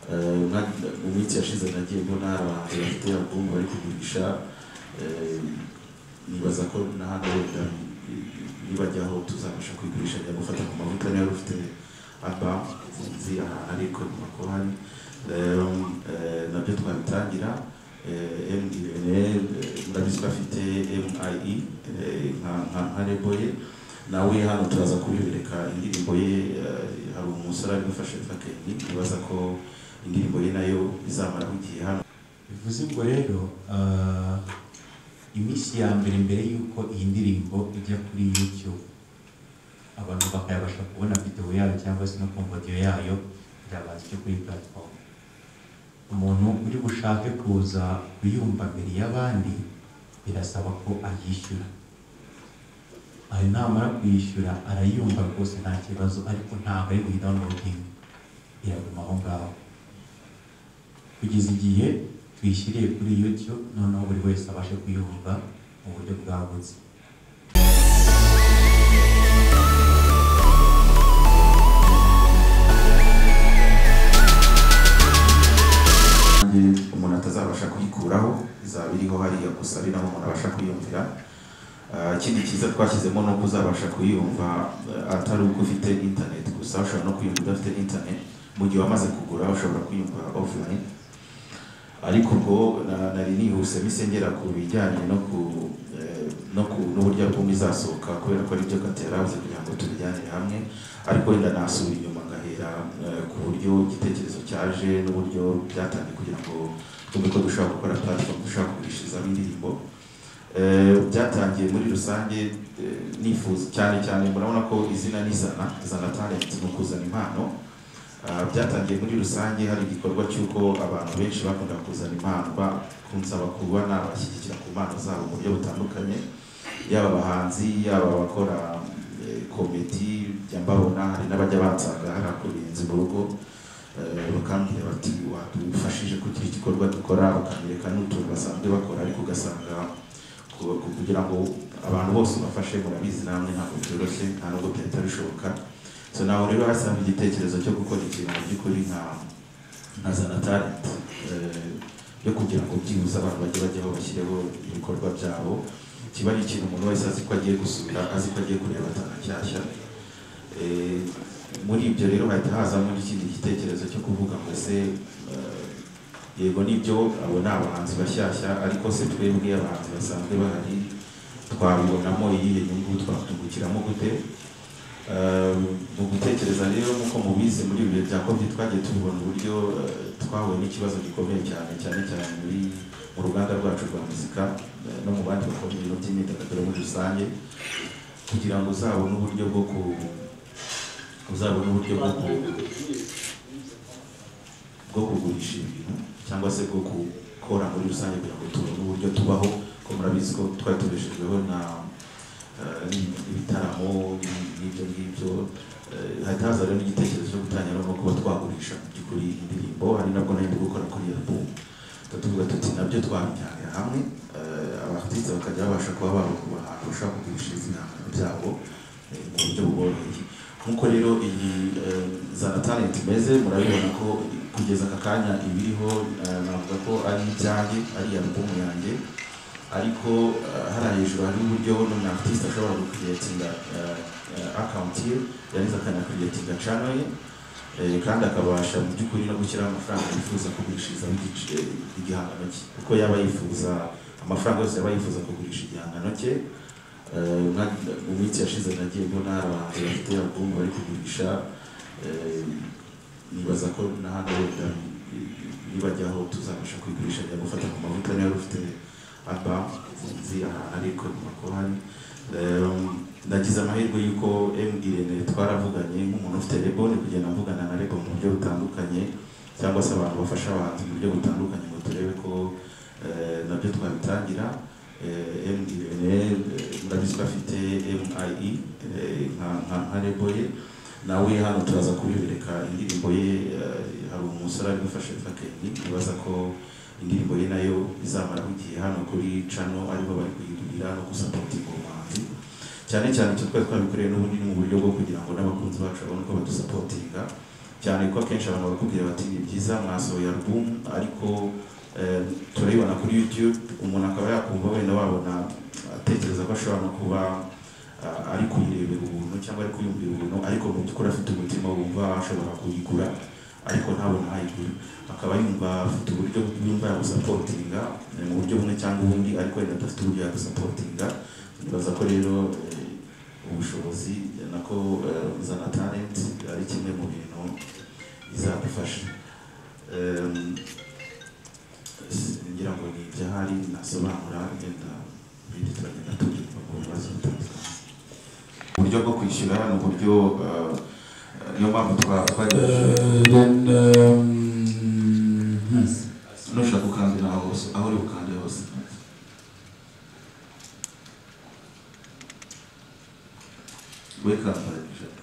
eh, umwaka- mu minsi yashize nagiye mbona abantu bafite album bari kugurisha eh, nibaza ko n'ahandi wenda nibajyaho tuzabasha kuyigurisha njya gufata ku mavuta niba rufite album nzi ahantu ariko makuru hari rero eh, nabyo twabitangira eh, MDNL eh, murabizi ko afite MIE eh, nka- nka nka label ye nawe hano turaza kubibereka indirimbo ye eh, hari umusore ari gufasha fakeni nibaza ko indirimbo ye nayo izamara igihe hano bivuze ubwo rero ah, iminsi ya mbere mbere y'uko iyi ndirimbo ijya kuri youtube abantu bakayabasha kubona videwo yayo cyangwa se no kumva audio yayo irabanza icyo kuri platform umuntu uri bushake kuza kuyumva mbere y'abandi birasaba ko ayishyura ayo namara kuyishyura arayumva rwose nta kibazo ariko ntabwo ari buyidownloading iraguma aho ngaho kugeza igihe tuyishyiriye kuri YouTube noneho buri wese abashe kuyumva mu buryo bwagutse kandi umuntu atazabasha kuyikuraho izaba iriho hariya gusa ari naho umuntu abasha kuyumvira Ah, ikindi cyiza twashyizemo ni uko uzabasha kuyumva eh, atari uko ufite internet gusa ushobora no kuyumva udafite internet mu gihe wamaze kugura ushobora kuyumva offline ariko ubwo na- nari nihuse mise ngera ku bijyanye no ku eh, no ku n'uburyo album izasohoka kubera ko ari byo gatera habuze kugira ngo tubijyanire hamwe ariko wenda nasubira inyuma ngahera eh, ku buryo igitekerezo cyaje n'uburyo byatangiye kugira ngo tube ko dushobora gukora platform dushobora kugurishirizamo indirimbo Eh, byatangiye muri rusange eh, nifuza cyane cyane murabona ko izina n'izana izana talent ni ukuzana impano Ah, byatangiye muri rusange hari igikorwa cy'uko abantu benshi bakunda kuzana impano bakunsaba kuba nabashyigikira ku mpano zabo mu buryo butandukanye yaba abahanzi yaba abakora eh, komedi njya mbabona hari n'abajya bansanga hari akubiyenzi mu rugo eh, bakambwira bati wadufashije kugira igikorwa dukora ukanyereka n'utuntu basanzwe bakora ariko ugasanga ku- ku- kugira ngo abantu bose ubafashe murabizi namwe ntabwo byoroshye nta nubwo byahita bishoboka so nawe rero hasanga igitekerezo cyo gukora ikintu mu by'ukuri nka nka zana talent eh, yo kugira ngo byibuze abantu bajye bajyaho bashyireho ibikorwa byabo kiba ari ikintu umuntu wese azi ko agiye gusubira azi ko agiye kureba tanashyashya muri ibyo rero hahita hazamo n'ikindi gitekerezo cyo kuvuga ngo se eh, yego nibyo abo ni abahanzi bashyashya ariko se twebwe abahanzi basanzwe bahari twabibonamo iyihe nyungu twatungukiramo gute Eh, mu gutekereza rero nk'uko mubizi muri ibi bihe bya covid twagiye tubibona uburyo eh, twahuye n'ikibazo gikomeye cyane cyane cyane muri mu ruganda rwacu rwa muzika eh, no mu bandi bakora ibintu by'imyidagaduro muri rusange kugira ngo uzabone uburyo bwo ku uzabone uburyo bwo ku bwo kugurisha ibintu cyangwa se bwo gukora muri rusange kugira ngo tubone uburyo tubaho ko murabizi ko twari tubeshejweho na eh, ibitaramo n'i- n'ibyo ngibyo Eh, hahita haza rero n'igitekerezo cyo gutangira no kuba twagurisha mu by'ukuri indirimbo hari nabwo nari ndi gukora kuri iyo album tuvuga tuti nabyo twabijyanira hamwe eh, abakristo bakajya babasha kuba babukura ahantu bashobora kugurishiriza ibihangano byabo eh, mu buryo buboroheye nk'uko rero iyi eh, zana talent imeze murabibona ko kugeza aka kanya ibiriho eh, navuga ko ari ibyanjye ari album yanjye ariko eh, hariya hejuru hari uburyo n'umu artiste ashobora gukuriyetinga account ye yarangiza akanakuriyetinga channel ye Eh, kandi akabasha mu by'ukuri no gushyiraho amafaranga yifuza kugurishirizamo igice igihangano cye kuko yaba yifuza amafaranga yose yaba yifuza kugurisha igihangano cye Eh, nka- mu minsi yashize nagiye mbona abahanzi bafite album bari kugurisha Eh, nibaza ko n'ahandi wenda nibajyaho tuzabasha kuyigurisha njya gufata ku mavuta niba rufite album nzi ahantu ariko makuru hari Eh, nagize amahirwe y'uko MDN twaravuganye nk'umuntu ufite lebone kugenda mvugana na lebo mu buryo butandukanye cyangwa se abantu bafasha abahanzi mu buryo butandukanye ngo turebe ko eh, nabyo twabitangira Eh, MDN eh, murabizi ko afite MIE eh, nka- nka- nka lebo ye nawe hano turaza kubibereka indirimbo ye eh, hari umusore ari gufasha fakeni nibaza ko indirimbo ye nayo izamara igihe hano kuri cano ariho bari kuyigurira no gusapotinga umuhanzi cyane cyane icyo twari twabikoreye n'ubundi ni mu buryo bwo kugira ngo n'abakunzi bacu babone uko badusapotinga cyane ko akenshi abantu bakubwira bati ni byiza mwasohoye album ariko eh, turayibona kuri YouTube umuntu akaba yakumva wenda wabona atekereza ko ashobora no kuba ah, ari kuyirebera ubuntu cyangwa ari kuyumvira ubuntu ariko mu by'ukuri afite umutima wumva ashobora kuyigura ariko ntabona ayigura akaba yumva afite uburyo yumva yagusapotinga eh, mu buryo bumwe cyangwa ubundi ariko wenda adafite uburyo yagusapotinga nibaza ko rero eh, ubushobozi nako eh, zana talent ari kimwe mu bintu bizadufasha Em, s- ngira ngo ni ibyahari nasobanura ngenda ibindi turagenda tubyumva ku bibazo bitandukanye uburyo bwo kwishyura ni uburyo eh, niyo mpamvu twa- twagerageje Uh, then um, hmm. nushaka gukandira aho hose aho uri bukande hose we kambara ishati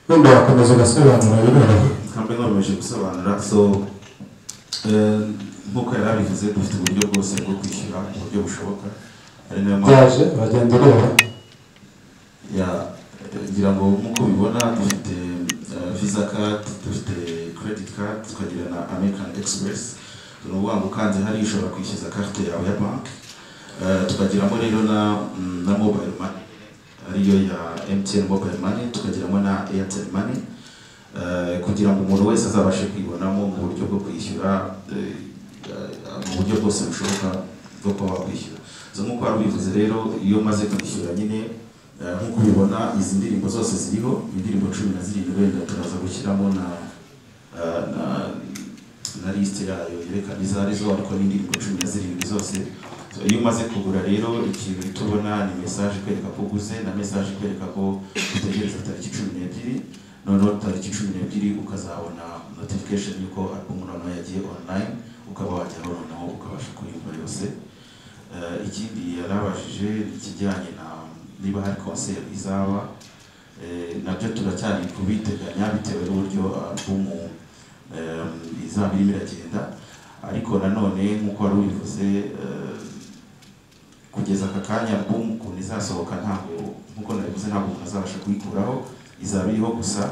wenda wakomeza ugasobanura bimera kambe nkomeje gusobanura so eh, nk'uko yari abivuze dufite uburyo bwose bwo kwishyura mu buryo bushoboka ari nayo mpamvu byaje uragenda ureba ya ngira ngo nk'uko ubibona dufite eh, visa card dufite credit card tukagira na american express ni ukuvuga ngo ukanze hariya ushobora kwishyuza carte yawe ya banki Eh, tukagiramo rero na mm, na mobile money ariyo ya mtn mobile money tukagiramo na airtel money Eh, kugira ngo umuntu wese azabashe kwibonamo mu buryo bwo kwishyura eh, eh, mu buryo bwose bushoboka bwo kuba wakwishyura so nk'uko wari ubivuze rero iyo umaze kwishyura nyine Eh, nk'uko ubibona izi ndirimbo zose ziriho indirimbo cumi na zirindwi wenda turaza gushyiramo na eh, na na lisite yayo yerekana izo arizo ariko ni indirimbo cumi na zirindwi zose So, iyo umaze kugura rero ikintu uhita ubona ni mesaje ikwereka ko uguze na mesaje ikwereka ko utegereza tariki cumi n'ebyiri noneho tariki cumi n'ebyiri ukazabona notification y'uko album noneho yagiye online ukaba wajyaho noneho ukabasha kuyumva yose Eh, ikindi yarabajije ikijyanye na niba hari concert izaba eh, nabyo turacyari kubiteganya bitewe n'uburyo album em, izaba irimo iragenda ariko nanone nk'uko wari ubivuze eh, kugeza aka kanya album ukuntu izasohoka ntabwo nk'uko nabivuze ntabwo umuntu azabasha kuyikuraho izaba iriho gusa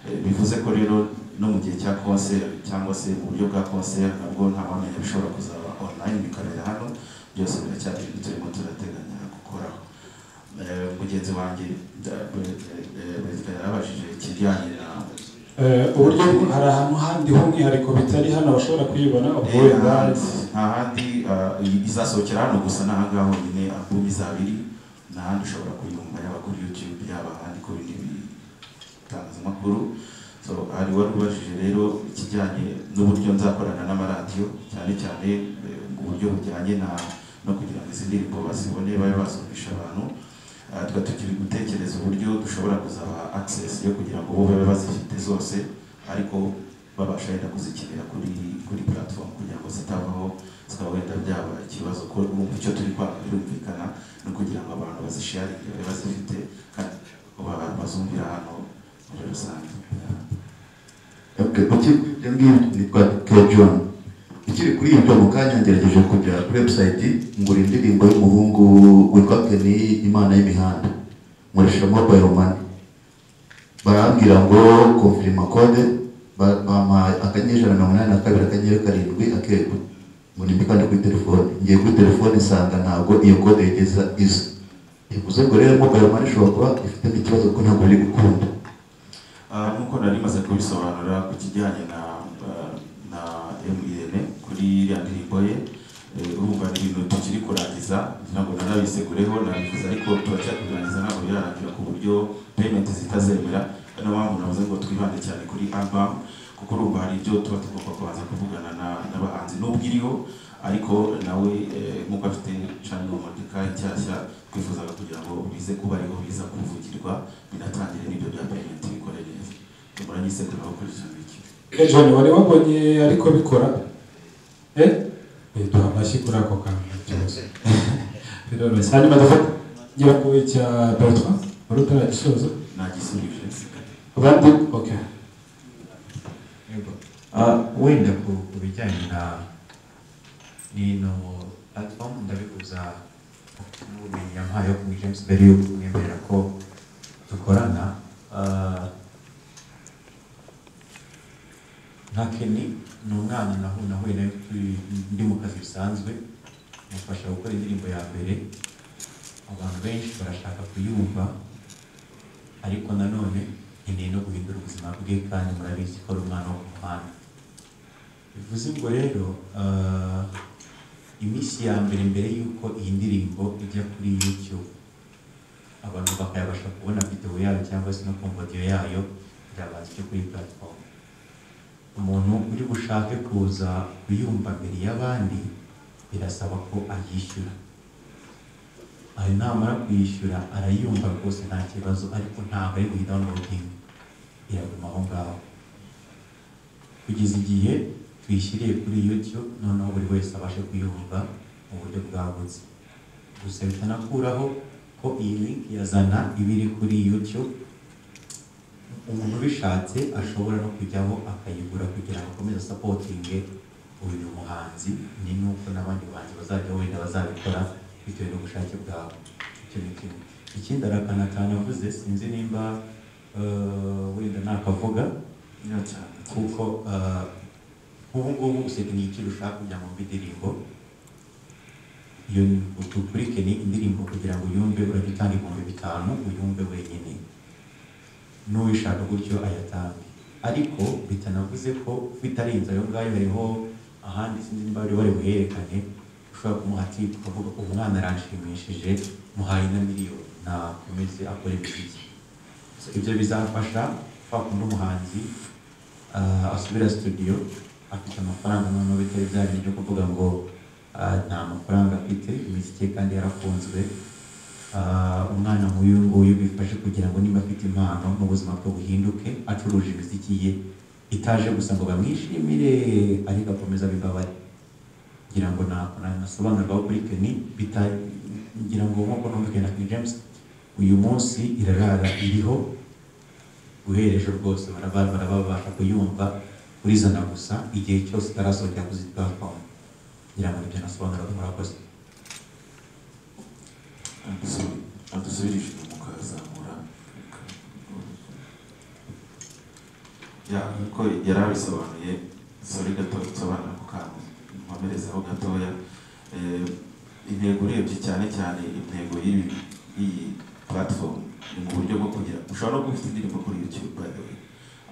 eh, bivuze ko rero no mu gihe cya concert cyangwa se mu buryo bwa concert nabwo nta wamenya bishobora kuzaba online bikabera hano byose biracyari ibintu turimo turateganya gukoraho Eh, mugenzi wanjye da- Bre- eh, Brezida yarabajije ikijyanye na Eh, uburyo hari ahantu handi h'umwihariko bitari hano bashobora kuyibona ubwo wenda nta handi izasohokera hano gusa ni ahangaha honyine album izaba iri nta handi ushobora kuyumva yaba kuri youtube yaba ahandi ku bindi bitangazamakuru so hari wari ubajije rero ikijyanye n'uburyo nzakorana n'amaradiyo cyane cyane eh, mu buryo bujyanye na no kugira ngo izi ndirimbo bazibone babe bazumvisha abantu Ah, tuba tukiri gutekereza uburyo dushobora kuzaba access yo kugira ngo bo babe bazifite zose ariko babasha wenda kuzikinira kuri kuri platform kugira ngo zitavaho zikaba wenda byaba ikibazo ko urumva icyo turi kwanga birumvikana no kugira ngo abantu bazisharinge babe bazifite kandi ba- bazumvira hano muri rusange Okay, ukiri kuri ibyo ngibyo nitwa K John. Ukiri kuri ibyo mu kanya ngerageje kujya kuri website ngura indirimbo y'umuhungu witwa Kenny Imana y'imihanda. Nkoresha mobile money. Barambwira ngo confirma code ba- bampa akanyenyeri mirongo inani na kabiri akanyenyeri karindwi akego. Murimbi kandi kuri telefone. Ngiye kuri telefone nsanga ntabwo iyo code yigeze iza. Bivuze ngo rero mobile money ishobora kuba ifitemo ikibazo ko ntabwo iri gukunda. Ah, nk'uko nari maze kubisobanura ku kijyanye na ah, na MN kuri iriya ndirimbo ye eh, urumva ni ibintu tukiri kurangiza ngira ngo narabisegureho nabivuze ariko turacyari kurangiza ntabwo birarangira ku buryo payment zitazemera niyo mpamvu navuze ngo twibande cyane kuri album kuko urumva hari ibyo tuba tugomba kubanza kuvugana na- n'abahanzi n'ubwo iriho ariko nawe eh, nk'uko afite channel Mordecai nshyashya twifuzaga kugira ngo bize kuba ariho biza kuvugirwa binatangire n'ibyo bya payment bikore neza tumuranye isekuru aho kuri icyo ngicyo John wari wabonye ariko bikora eh duha amashyi kuri ako kantu cyose biroroshye hanyuma ndafata ngira ngo icya bertrand wari utaragisoza nagisubije abandi oke Yego. Ah, wenda ku ku bijyanye na nino platform ndabivuza n'ubumenyi yampaye yo kuri James mbere yo kumwemerera ko dukorana ah, nka Kenny ni umwana nahu nahuye nawe turi- ndi mu kazi bisanzwe mufasha gukora indirimbo ya mbere abantu benshi barashaka kuyumva ariko nanone nkeneye no guhindura ubuzima bwe kandi murabizi ko ari umwana wo ku muhanda bivuze ubwo rero ah, iminsi ya mbere mbere y'uko iyi ndirimbo ijya kuri youtube abantu bakayabasha kubona videwo yayo cyangwa se no kumva audio yayo birabanza icyo kuri platform umuntu uri bushake kuza kuyumva mbere y'abandi birasaba ko ayishyura ayo namara kuyishyura arayumva rwose nta kibazo ariko ntabwo ari buyidownloadinge iraguma aho ngaho kugeza igihe tuyishyiriye kuri youtube noneho buri wese abashe kuyumva mu buryo bwagutse gusa bitanakuraho ko iyi link yazana iba iri kuri youtube umuntu ubishatse ashobora no kujyaho akayigura kugira ngo akomeze asapotinge uyu muhanzi ni nuko n'abandi bahanzi bazajya wenda bazabikora bitewe n'ubushake bwawe icyo ni kimwe ikindi arakana cyane avuze sinzi nimba eh, wenda nakavuga kuko eh, nk'ubu ngubu useka ni iki ushaka kujya mu ndirimbo iyo udukurike ni indirimbo kugira ngo uyumve urajya utanga ibihumbi bitanu uyumve wenyine n'uwishaka gutyo ayatange ariko bitanavuze ko bitarenze ayo ngayo hariho ahandi sinzi niba bari bari buhererekane ushobora kumuha tipu ukavuga umwana aranshimishije muhaye na miliyoni nakomeze akore imiziki So, ibyo bizafasha wa kundi umuhanzi ah, asubira studio afite amafaranga noneho bitari bya bindi byo kuvuga ngo ah, nta mafaranga afite imiziki ye kandi yarafunzwe Ah, umwana nk'uyu nguyu bifashe kugira ngo niba afite impano mu buzima bwe buhinduke acuruje imiziki ye itaje gusa ngo bamwishimire ariko akomeza abibabare ngira ngo na- na- nasobanurwaho kuri keni bita- ngira ngo nk'uko numvikanye na King James uyu munsi irarara iriho uhereje rwose baraba- baraba- babasha kuyumva urizana gusa igihe cyose itarasohokera kuzi platform ngira ngo nibyo nasobanuraga murakoze adusubirije mukazamura ya nkuko yari abisobanuye sori gato nsobanura ku kantu nkomerezaho gatoya Eh, intego urebye cyane cyane intego y'ibi iyi platform ni mu buryo bwo kugira ushobora no kuba ufite indirimbo kuri youtube by the way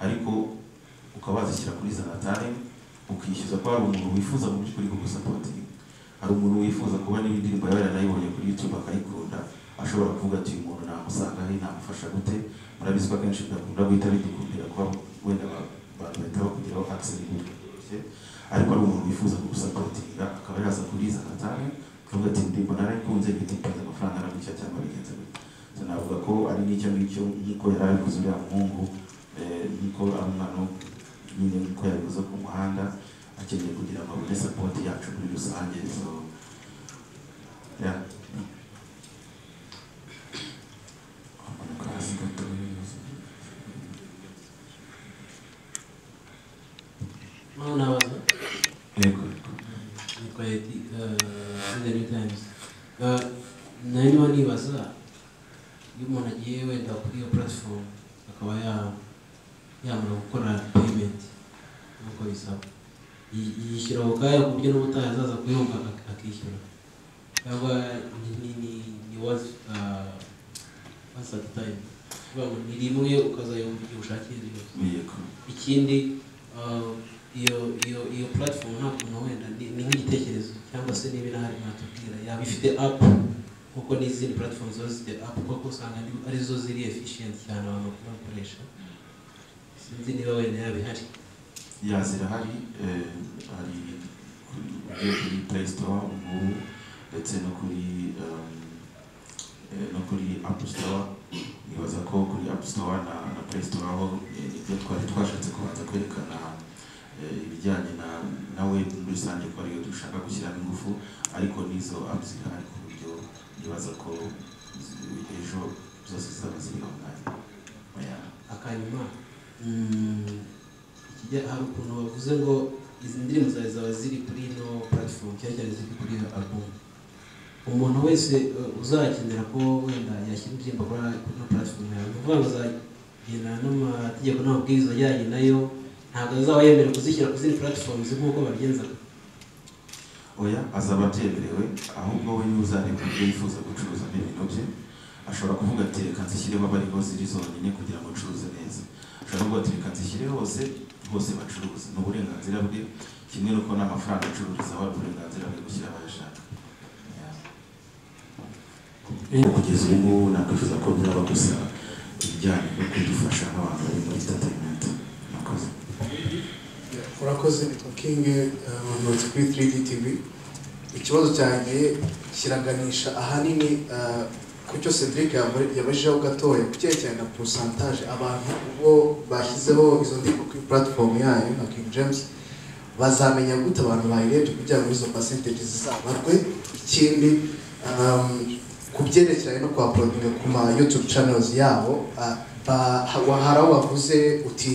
ariko ukaba wazishyira kuri zanatari ukishyuza ko hari umuntu wifuza mu by'ukuri kugusapotinga hari umuntu wifuza kubona indirimbo yawe yanayibonye kuri youtube akayikunda ashobora kuvuga ati uyu muntu namusanga he namufasha gute murabizi ko akenshi bidakunda guhita bidukundira kuba wenda ba- abantu bahita bakugeraho access mu buryo bworoshye ariko ari umuntu wifuza kugusapotinga akaba yaza kuriza hatari akavuga ati indirimbo narayikunze ntitinze amafaranga aramushya cyangwa bigenze gute So, navuga ko ari n'icyo ngicyo nk'uko yari abivuze uriya muhungu eh, nk'uko ari umwana wo- nyine nk'uko yabivuze ku muhanda akeneye kugira ngo abone support yacu muri rusange so yeah amanuka hasi gato Mau nabaza yego yego nitwa Yeti The New Times Eh, nari niba nibaza iyo umuntu agiye wenda kuri iyo platform akaba ya- yamara gukora payment nk'uko bisaba yi- yishyura ako kanya ku buryo n'ubutaha azaza kuyumva ak- akishyura cyangwa ni ni ni ni wazi wazi ati time Kuvuga ngo ni rimwe ukazayumva igihe ushakiye ryose yego ikindi uh, iyo iyo iyo platform nta kuntu wenda ni ni nk'igitekerezo cyangwa se niba inahari mwatubwira yaba ifite app kuko n'izindi platform ziba zifite app kuko usanga ari- arizo ziri efficient cyane abantu bakunda gukoresha sinzi niba wenda yaba ihari ya zirahari eh, hari kuri- ugiye kuri play store ubu ndetse no kuri um, eh, no kuri app store nibaza ko kuri app store na, na play store aho eh, nibyo twari twashatse kubanza kwerekana eh, ibijyanye na nawe muri rusange ko ariyo dushaka gushyiramo ingufu ariko n'izo apps zihari ku buryo ndibaza ko zi- ejo zose zizaba ziri online oya akanyuma mm, ikijya hari ukuntu bavuze ngo izi ndirimbo zawe zaba ziri kuri ino platform cyane cyane ziri kuri iyo album umuntu wese eh, uzakenera ko wenda yashyira indirimbo kuri kuri ino platform yawe ni ukuvuga ngo azagendana n'amategeko n'amabwiriza ajyanye nayo ntabwo azaba yemerewe kuzishyira ku zindi platforms nk'uko babigenzaga oya azaba abyemerewe ahubwo we niwe uzareba ibyo yifuza gucuruza n'ibintu bye ashobora kuvuga ati reka nzishyireho abari hose ziri zonyine kugira ngo ncuruze neza ashobora kuvuga ati reka nzishyire hose hose bacuruza ni uburenganzira bwe kimwe n'uko n'amafaranga acururizaho ari uburenganzira bwe gushyira aho ayashaka Yeah. Eh, kugeza ubu ngubu nakwifuza ko byaba gusa ibijyanye no kudufasha nk'abantu bari muri entertainment murakoze urakoze nitwa king abonotse kuri 3D TV ikibazo cyanjye kiraganisha ahanini eh, ku cyo Cedric yaba- yabajijeho gatoya ku cyerekeranye na pourcentage abantu bo bashyizeho izo ndirimbo kuri platform yayo na King James bazamenya gute abantu bayirebye kugira ngo izo percentage zizabarwe ikindi um, ku byerekeranye no kuhaporodinga ku ma youtube channels yabo ah, ba- ha- hari aho wavuze uti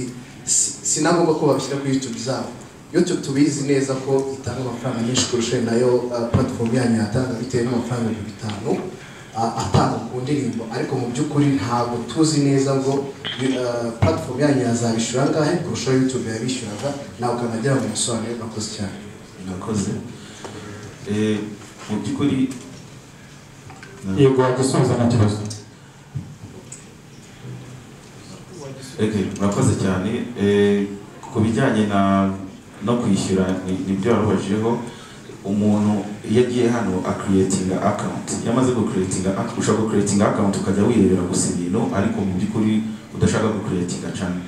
"Si- si na ngombwa ko babishyira kuri youtube zabo youtube tubizi neza ko itanga amafaranga menshi kurusha nayo ah, platform yanyu yatanga bitewe n'amafaranga ibihumbi bitanu ah, atanga ku ndirimbo ariko mu by'ukuri ntabwo tuzi neza ngo ah, platform yanyu yazabishyura angahe kurusha youtube yabishyuraga ntabwo nagira ngo musobanure murakoze cyane murakoze Eh, mu by'ukuri yego wagusubiza nta kibazo Okay, murakoze cyane Eh, ku bijyanye na no kwishyura ni- nibyo warubajijeho umuntu iyo agiye hano akiriyetinga akawunti iyo amaze gukiriyetinga ushaka gukiriyetinga akawunti ukajya wirebera gusa ibintu ariko mu by'ukuri udashaka gukiriyetinga cano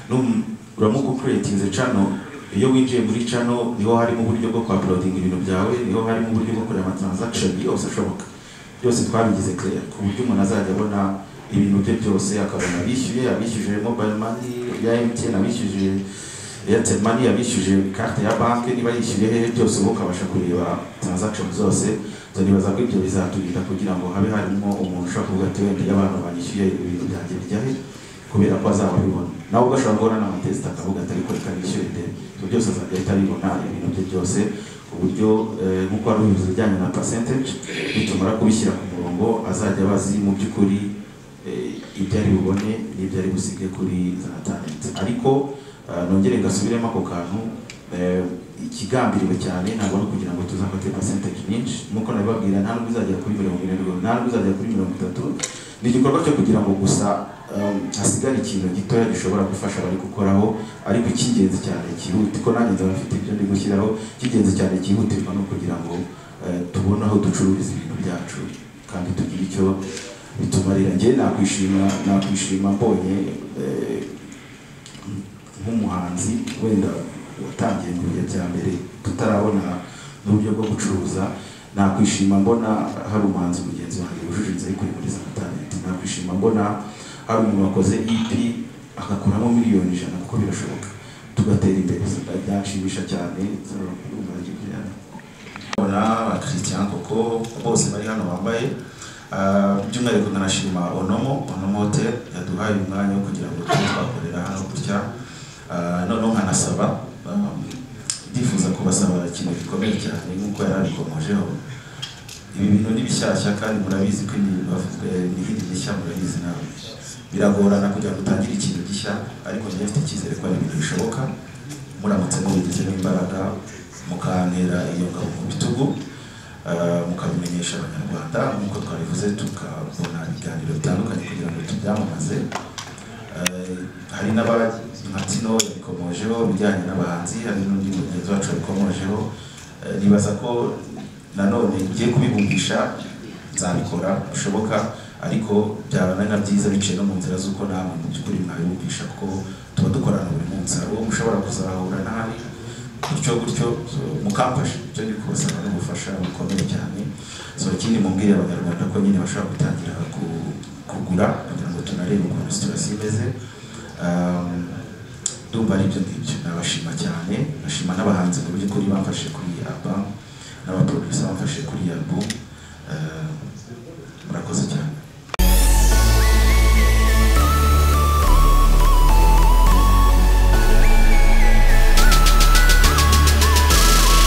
Num- uramuka ukiriyetinze cano iyo winjiye muri cano niho harimo uburyo bwo kwapurodinga ibintu byawe niho harimo uburyo bwo kureba amatransakishoni yose ashoboka byose twabigize clear ku buryo umuntu azajya abona ibintu bye byose akabona abishyuye abishyuje mobile money ya MTN abishyuje Airtel money abishyuje carte ya banki niba yishyuye hehe byose ubu ukabasha kureba transaction zose zo nibaza ko ibyo bizaturinda kugira ngo habe harimo umuntu ushobora kuvuga ati wenda iyo abantu banyishyuye ibintu byanjye bijya he kubera ko azaba abibona nawe ugashobora kubona n'amatesite akavuga ati ariko reka nishyure ndebe ibyo byose azajya ahita abibona ibintu bye byose ku buryo eh, nk'uko wari ubivuze ijyanye na percentage nitumara kubishyira ku murongo azajya abazi mu by'ukuri eh, ibyo ari bubone n'ibyo ari busige kuri za talenti ariko eh, nongere ngasubiremo ako kantu eh, ikigambiriwe cyane ntabwo ari ukugira ngo tuzafate percentage nyinshi nk'uko nabibabwira nta nubwo izagera kuri mirongo irindwi nta nubwo izagera kuri mirongo itatu ni igikorwa cyo kugira ngo gusa um, hasigare ikintu gitoya gishobora gufasha abari gukoraho ariko icy'ingenzi cyane cyihuti ko nanjye nzaba mfite ibyo ndi gushyiraho icy'ingenzi cyane cyihutirwa ni ukugira ngo eh, tubone aho ducururiza ibintu byacu kandi tugire icyo bitumarira njye nakwishima nakwishima mbonye eh, nk'umuhanzi wenda watangiye mu bihe bya mbere tutarabona n'uburyo bwo gucuruza nakwishima mbona hari umuhanzi mugenzi wanjye wujuje inzira yo kurimuriza na talenti nakwishima mbona hari umuntu wakoze EP agakuramo miliyoni ijana kuko birashoboka tugatera imbere byanshimisha cyane na Christian Koko bose bari hano bambaye Ah, by'umwihariko ndanashima Onomo Onomo Hotel yaduhaye umwanya wo kugira ngo tube twakorera hano gutya Ah, noneho nkanasaba um, ndifuza kubasaba ikintu gikomeye cyane nk'uko yari abikomojeho ibi bintu ni bishyashya kandi murabizi ko ibi bavuzwe n'ibindi bishya murabizi nawe biragorana kugira ngo utangire ikintu gishya ariko njyewe mfite icyizere ko ari ibintu bishoboka muramutse mubigizemo imbaraga mukantera iyo ngabo mu bitugu ah, mukabimenyesha abanyarwanda nk'uko twabivuze tukabona ibiganiro bitandukanye kugira ngo tubyamamaze Eh, hari n'aba Martino yabikomojeho ibijyanye n'abahanzi hari n'undi mugenzi wacu yabikomojeho Eh, nibaza ko nanone ngiye kubibumbisha nzabikora bishoboka ariko byaba ari na byiza biciye no mu nzira z'uko namwe mu by'ukuri mwabibumbisha kuko tuba dukorana buri munsi hari uwo mushobora kuzahura nabi gutyo gutyo so, mukamfasha icyo ndi kubasaba n'ubufasha bukomeye cyane so ikindi mubwire abanyarwanda ko nyine bashobora gutangira ku- kugura kugira ngo tunarebe ukuntu siturasi imeze Um, ndumva ari ibyo ngibyo nabashima cyane bashima n'abahanzi mu by'ukuri bafashe kuri iyi album n'abaproducer bafashe kuri iyi album Eh,